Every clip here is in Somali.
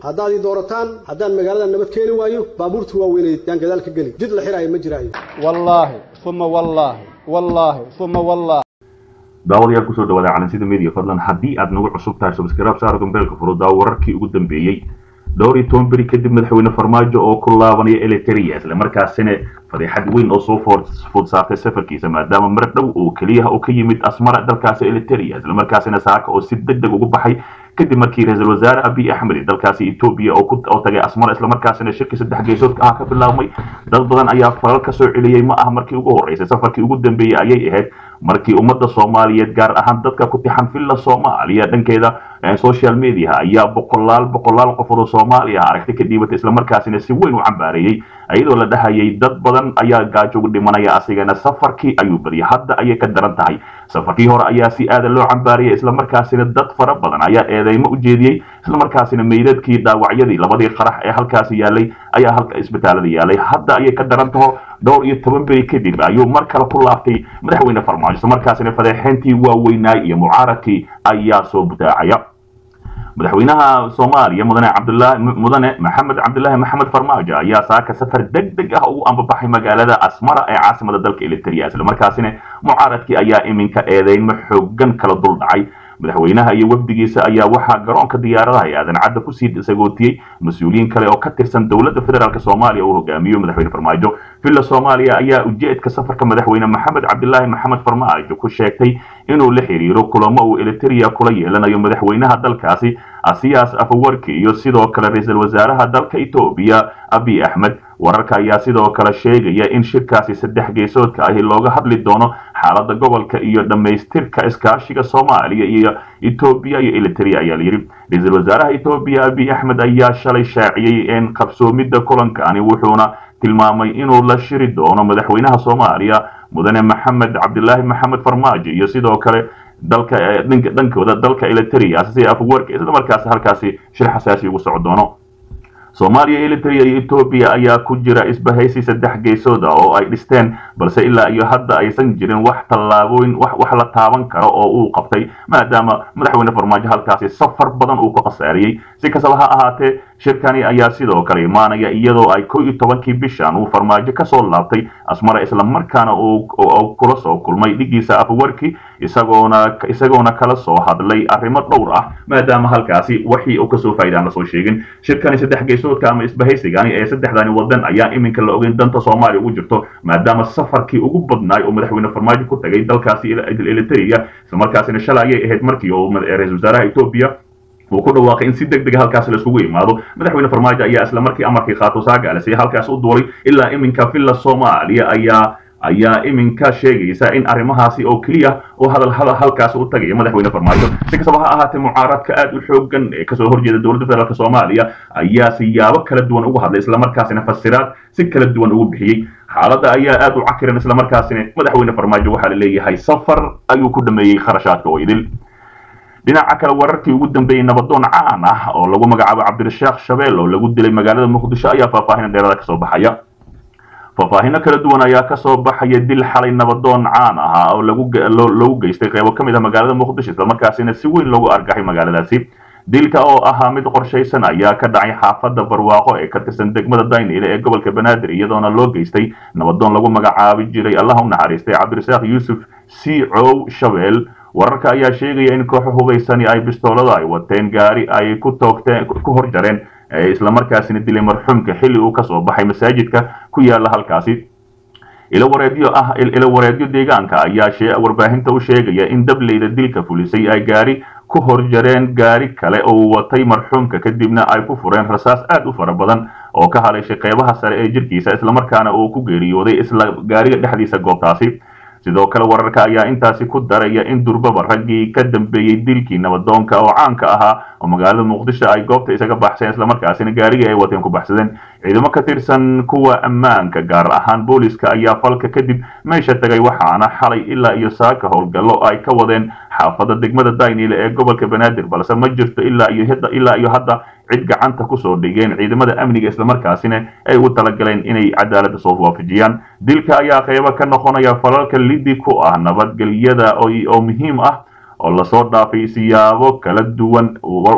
haddaad ii doorataan haddaan magaalada nabad keeni waayo baabuurta waaweyneed yaan gadaal ka geli jid la xiraayo ma jiraayo wallaahi uma wallaahi wallaahi uma wallaahi daawadayaal kusoo dhawaada calansida media fadlan haddii aad nagu cusub tahay subscribe saara gombeelka furudaa wararkii ugu dambeeyey dhowr iyo toban beri kadib madaxweyne farmaajo oo ku laabanaya eliteria isla markaasina fadeexad weyn oo soo food saartay safarkiisa maadaama mar dhow oo keliya oo ka yimid asmara dalkaasi eliteria isla markaasina saaka oo si deg deg ugu baxay kadib markii ra-iisul wasaare abiy axmed dalkaasi etoobiya oo tagay asmara isla markaasina shirkii saddex geesoodka ah ka bilaabmay dad badan ayaa falal ka soo celiyey ma ah markii ugu horreysay safarkii ugu dambeeyey ayay ahayd markii ummadda soomaaliyeed gaar ahaan dadka ku tixan villa soomaaliya dhankeeda social media ayaa boqolaal boqolaal qofood oo soomaaliya aragti ka dhiibatay islamarkaasina si weyn u cambaareeyey iyadoo la dhahayay dad badan ayaa gaajo ugu dhimanaya asigana safarkii ayuu badiyay hadda ayay ka daran tahay safarkii hore ayaa si aada loo cambaariyay islamarkaasina dad fara badan ayaa eedeymo u jeediyey islamarkaasina meydadkii dhaawacyadii labadii qarax ee halkaasi yaalay ayaa halka isbitaalada yaalay hadda ayay ka daran taho dhowr iyo toban beri kadib ayuu mar kale ku laaftay madaxweyne farmaajo islamarkaasina fadeexeyntii waaweynaay iyo mucaaradkii ayaa soo butaacaya madaxweynaha soomaaliya mudane cabdulaahi mudane maxamed cabdulaahi maxamed farmaajo ayaa saaka safar deg deg ah ugu ambabaxay magaalada asmara ee caasimada dalka eliteria islamarkaasina mucaaradkii ayaa iminka eedeynmo xoogan kala dul dhacay madaxweynaha iyo wafdigiisa ayaa waxaa garoonka diyaaradaha ee aadan cadda kusii sagootiyey mas-uuliyiin kale oo ka tirsan dowladda federaalk soomaaliya uu hogaamiyo madaxweyne farmaajo villa soomaaliya ayaa ujeedka safarka madaxweyne maxamed cabdilaahi maxamed farmaajo ku sheegtay inuu la xiriiro kulamo uu eliteria kula yeelanayo madaxweynaha dalkaasi asiyaas afawarki iyo sidoo kale ra-iisul wasaaraha dalka etoobiya abiy axmed wararka ayaa sidoo kale sheegaya in shirkaasi saddex geesoodka ahi looga hadli doono xaalada gobolka iyo dhammaystirka iskaashiga soomaaliya iyo etoobiya iyo eliteria ayaa layidhi ra-iisul wasaaraha etoobiya abiy axmed ayaa shalay shaaciyey in qabsoomidda kulankani wuxuuna tilmaamay inuu la shiri doono madaxweynaha soomaaliya mudane maxamed cabdilaahi maxamed farmaajo iyo sidoo kale dalka dhankooda dalka eliteria si afwarka isla markaas halkaasi shir xasaasi ugu soco doono soomaaliya eliteria iyo etoobiya ayaa ku jira isbahaysi saddex geesooda oo ay dhisteen balse ilaa iyo hadda aysan jirin wax tallaabooyin wax la taaban karo oo uu qabtay maadaama madaxweyne farmaajo halkaasi safar badan uu ku khasaariyey si kastaba ha ahaatee shirkani ayaa sidoo kale imaanaya iyadoo ay ko iyo tobankii bishan uu farmaajo kasoo laabtay asmara islamarkaana uu kula soo kulmay dhigiisa afwarki isagoona isagoona kala soo hadlay arrimo dhowr ah maadaama halkaasi wixii uu kasoo faa'iidaan lasoo sheegin shirkani saddex geesoodka ama isbahaysigani ee saddexdani wadan ayaa iminka la ogeyn danta soomaaliya ugu jirto maadaama safarkii ugu badnaay oo madaxweyne farmaajo ku tagay dalkaasi eliteria islamarkaasina shalay ayay ahayd markii uu ra-iisul wasaaraha etoobiya uu ku dhawaaqay in si deg dega halkaasi laiskugu imaado madaxweyne farmaajo ayaa isla markii amarkii qaato saagaalasiya halkaas u duulay ilaa iminka villa soomaaliya ayaa ayaa iminka sheegaysa in arrimahaasi oo keliya oo hadal hadal halkaas u tagaya madaxweyne farmaajo si kastaba ha ahaatee mucaaradka aad u xoogan ee kasoo horjeeda dowladda federaalk soomaaliya ayaa siyaabo kala duwan ugu hadlay islamarkaasina fasiraad si kala duwan ugu bixiyey xaaladda ayaa aad u cakiran islamarkaasina madaxweyne farmaajo waxaa la leeyahay safar ayuu ku dhameeyey kharashaadka oo idil dhinaca kale wararkii ugu dambeeyey nabadoon caan ah oo lagu magacaabo cabdirashaakh shabeel oo lagu dilay magaalada muqdisho ayaa faahfaahin dheerada kasoo baxaya faahfaahino kala duwan ayaa kasoo baxaya dil xalay nabadoon caan ahaa oo lagu geystay qeybo ka mid ah magaalada muqdisho islamarkaasina si weyn loogu argaxay magaaladaasi dilka oo ahaa mid qorshaysan ayaa ka dhacay xaafadda barwaaqo ee ka tirsan degmada daynile ee gobolka banaadir iyadoona loo geystay nabadoon lagu magacaabi jiray allah u naxariistay cabdirasaaq yuusuf siicow shabeel wararka ayaa sheegaya in kooxo hubaysani ay bistoolada ay wateen gaari ay ku toogteen ku hor jareen islamarkaasina dilay marxuumka xilli uu kasoo baxay masaajidka ku yaala halkaasi ilo wareedyo ah ilo wareedyo deegaanka ayaa warbaahinta u sheegaya in dableyda dilka fulisay ay gaari ku hor jareen gaari kale oo watay marxuumka kadibna ay ku fureen rasaas aad u fara badan oo ka haleeshay qeybaha sare ee jirkiisa islamarkaana uu ku geeriyooday isla gaariga dhexdiisa goobtaasi sidoo kale wararka ayaa intaasi ku daraya in durbaba raggii ka dambeeyey dilkii nabadoonka oo caanka ahaa oo magaalada muqdisho ay goobta isaga baxseen islamarkaasina gaarigii ay wateen ku baxsadeen ciidamo ka tirsan kuwa ammaanka gaar ahaan booliska ayaa falka kadib meesha tagay waxaana xalay ilaa iyo saaka howlgallo ay ka wadeen xaafadda degmada daynile ee gobolka banaadir balse ma jirto ilaa iyo ilaa iyo hadda cid gacanta kusoo dhigeen ciidamada amniga islamarkaasina ay u talagaleen inay cadaaladda soo waafajiyaan dilka ayaa qeybo ka noqonaya falalka lidi ku ah nabadgelyada oo muhiim ah oo lasoo dhaafay siyaabo kala duwan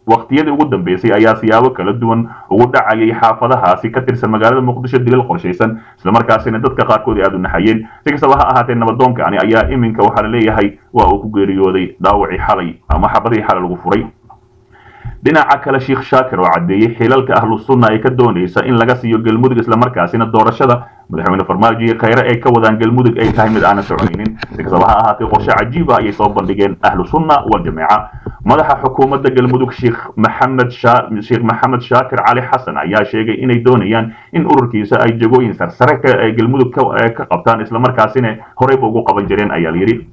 waqtiyadii ugu dambeysay ayaa siyaabo kala duwan ugu dhacayay xaafadahaasi ka tirsan magaalada muqdisho dilal qorshaysan islamarkaasina dadka qaarkood aada u naxayeen si kastaba ha ahaatee nabadoonkani ayaa iminka waxaa la leeyahay waa uu ku geeriyooday dhaawacii xalay ama xabadihii xalay lagu furay dhinaca kale sheekh shaakir oo caddeeyey xilalka ahlu sunna ay ka doonaysa in laga siiyo galmudug islamarkaasina doorashada madaxweyne farmaajo iyo khayre ay ka wadaan galmudug ay tahay mid aanan soconaynin si kastaba ha ahaatee qorshe cajiiba ayay soo bandhigeen ahlu sunna waljamaaca madaxa xukuumadda galmudug sheekh maxamed sheekh maxamed shaakir cali xasan ayaa sheegay inay doonayaan in ururkiisa ay jagooyin sarsare ay galmudug ka qabtaan islamarkaasina horeyba ugu qaban jireen ayaa layidhi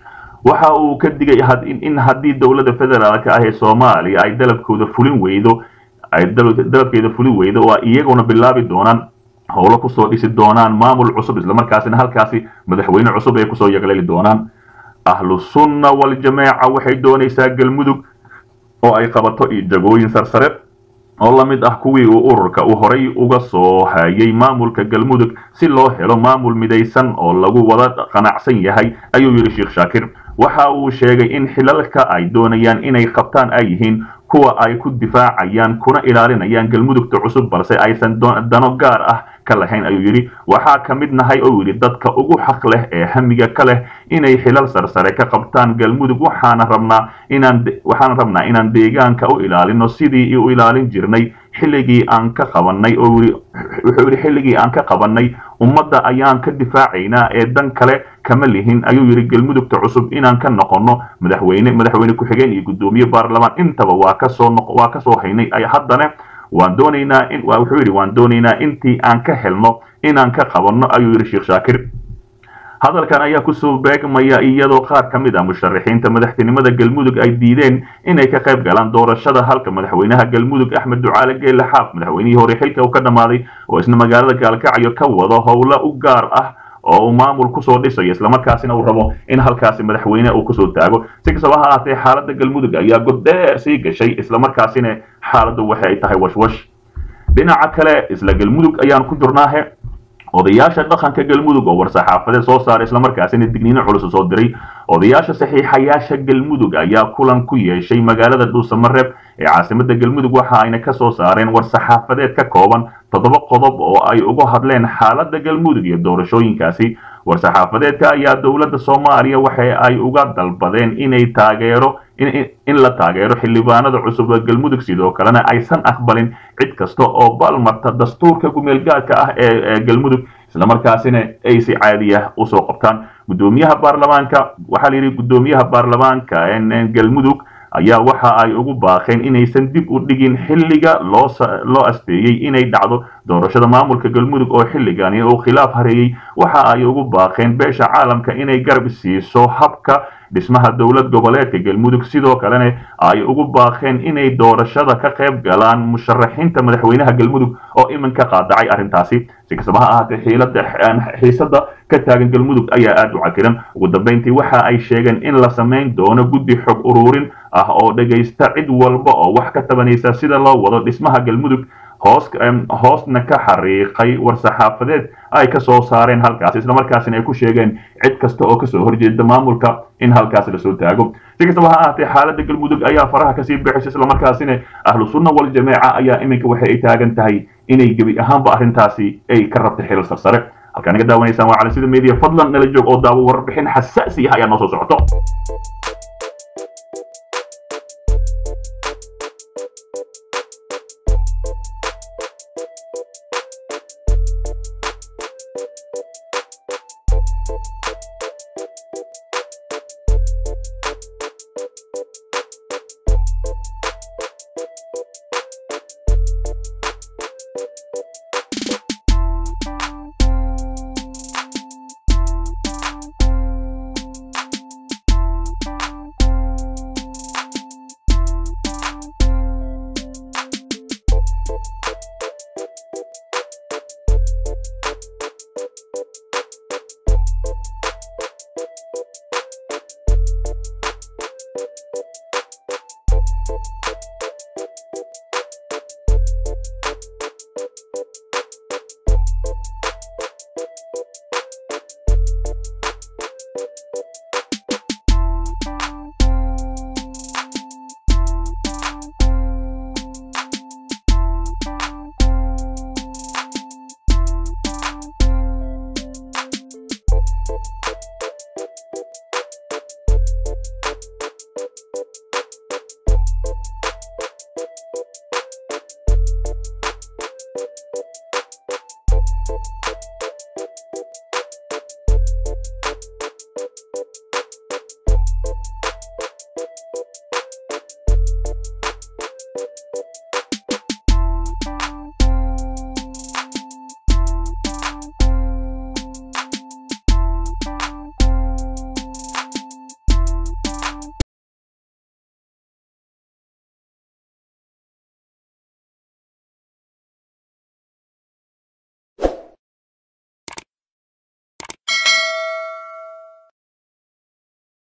waxa uu ka digay in haddii dowladda federaalka ah ee soomaaliya ay dalabkooda fulin weydo ay dalabkeeda fulin weydo oo iyaguna bilaabi doonaan howlo kusoo dhisi doonaan maamul cusub islamarkaasina halkaasi madaxweyne cusub ay kusoo yagleeli doonaan ahlu sunna waljamaaca waxay doonaysaa galmudug oo ay qabato jagooyin sarsare oo la mid ah kuwii uu ururka uu horay uga soo hayay maamulka galmudug si loo helo maamul midaysan oo lagu wada qanacsan yahay ayuu yidhi sheekh shaakir waxa uu sheegay in xilalka ay doonayaan inay qabtaan ay yihiin kuwa ay ku difaacayaan kuna ilaalinayaan galmudugta cusub balse aysan dano gaar ah ka lahayn ayuu yidhi waxaa ka mid nahay oo yidhi dadka ugu xaq leh ee hamiga ka leh inay xilal sarsare ka qabtaan galmudug waxaana rabnaa inaan waxaana rabnaa inaan deegaanka u ilaalino sidii u ilaalin jirnay xilligii aan ka qabanay oo wuxuu yidhi xilligii aan ka qabanay ummadda ayaan ka difaacaynaa ee dan kale kama lihin ayuu yidhi galmudugta cusub inaan ka noqono madaxweyne madaxweyne ku-xigeen iyo guddoomiye baarlamaan intaba waa kasoo waa kasoo haynay haddana waan doonaynaa in wuxuu yidhi waan doonaynaa intii aan ka helno inaan ka qabanno ayuu yidhi sheekh shaakir hadalkan ayaa kusoo beegmaya iyadoo qaar ka mid ah musharaxiinta madaxtinimada galmudug ay diideen inay ka qayb galaan doorashada halka madaxweynaha galmudug axmed ducaale geelle xaaf madaxweynihii hore xilka uu ka dhammaaday oo isna magaalada gaalkacyo ka wado howlo u gaar ah oo uu maamul kusoo dhisayo islamarkaasina uu rabo in halkaasi madaxweyne uu kusoo taago si kastaba ha ahaatee xaaladda galmudug ayaa goddheer sii gashay islamarkaasina xaaladdu waxay tahay washwash dhinaca kale isla galmudug ayaan ku jirnaahe odayaasha dhaqanka galmudug oo war-saxaafadeed soo saaray islamarkaasina digniino culus soo diray odayaasha saxiixayaasha galmudug ayaa kulan ku yeeshay magaalada dhuusamareeb ee caasimada galmudug waxa ayna ka soo saareen war-saxaafadeed ka kooban toddoba qodob oo ay uga hadleen xaaladda galmudug iyo doorashooyinkaasi war-saxaafadeedka ayaa dowladda soomaaliya waxa ay uga dalbadeen inay taageero in la taageero xildhibaanada cusub ee galmudug sidoo kalena aysan aqbalin cid kasta oo balmarta dastuurka gumeelgaadka ah ee galmudug islamarkaasina ay si caadiya usoo qabtaan gudoomiyaha baarlamaanka waxaa layidhi gudoomiyaha baarlamaanka galmudug ayaa waxa ay ugu baaqeen inaysan dib u dhigin xilliga loo asteeyey inay dhacdo doorashada maamulka galmudug oo xilligani uu khilaaf hareeyey waxa ay ugu baaqeen beesha caalamka inay garab siiso habka dhismaha dowlad goboleedka galmudug sidoo kalena ay ugu baaqeen inay doorashada ka qayb galaan musharaxiinta madaxweynaha galmudug oo iminka qaadacay arrintaasi si kastaba ha ahaatee xiilada xiisada ka taagan galmudug ayaa aada u cakiran ugu dambeyntii waxa ay sheegeen in la samayn doono guddi xog ururin ah oo dhegaysta cid walba oo wax ka tabanaysa sida loo wado dhismaha galmudug hoos hoosna ka xariiqay war-saxaafadeed ay ka soo saareen halkaasi islamarkaasina ay ku sheegeen cid kasta oo kasoo horjeeda maamulka in halkaasi lasoo taago si kastaba ha ahaatee xaaladda galmudug ayaa faraha kasii bixisay islamarkaasina ahlu sunna waljamaaca ayaa iminka waxa ay taagan tahay inay gebi ahaanba arrintaasi ay ka rabtay xilal sarsare halkaa naga daawanaysaan waa cali sida media fadlan nala joog oo daawo warbixin xasaasi ah ayaa noo soo socoto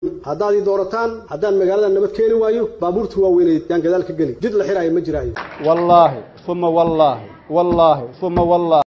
haddaad ii doorataan haddaan magaalada nabad keeni waayo baabuurta waaweyneed yaan gadaal ka geli jid la xiraayo ma jiraayo wallaahi uma wallaahi wallaahi uma wallaahi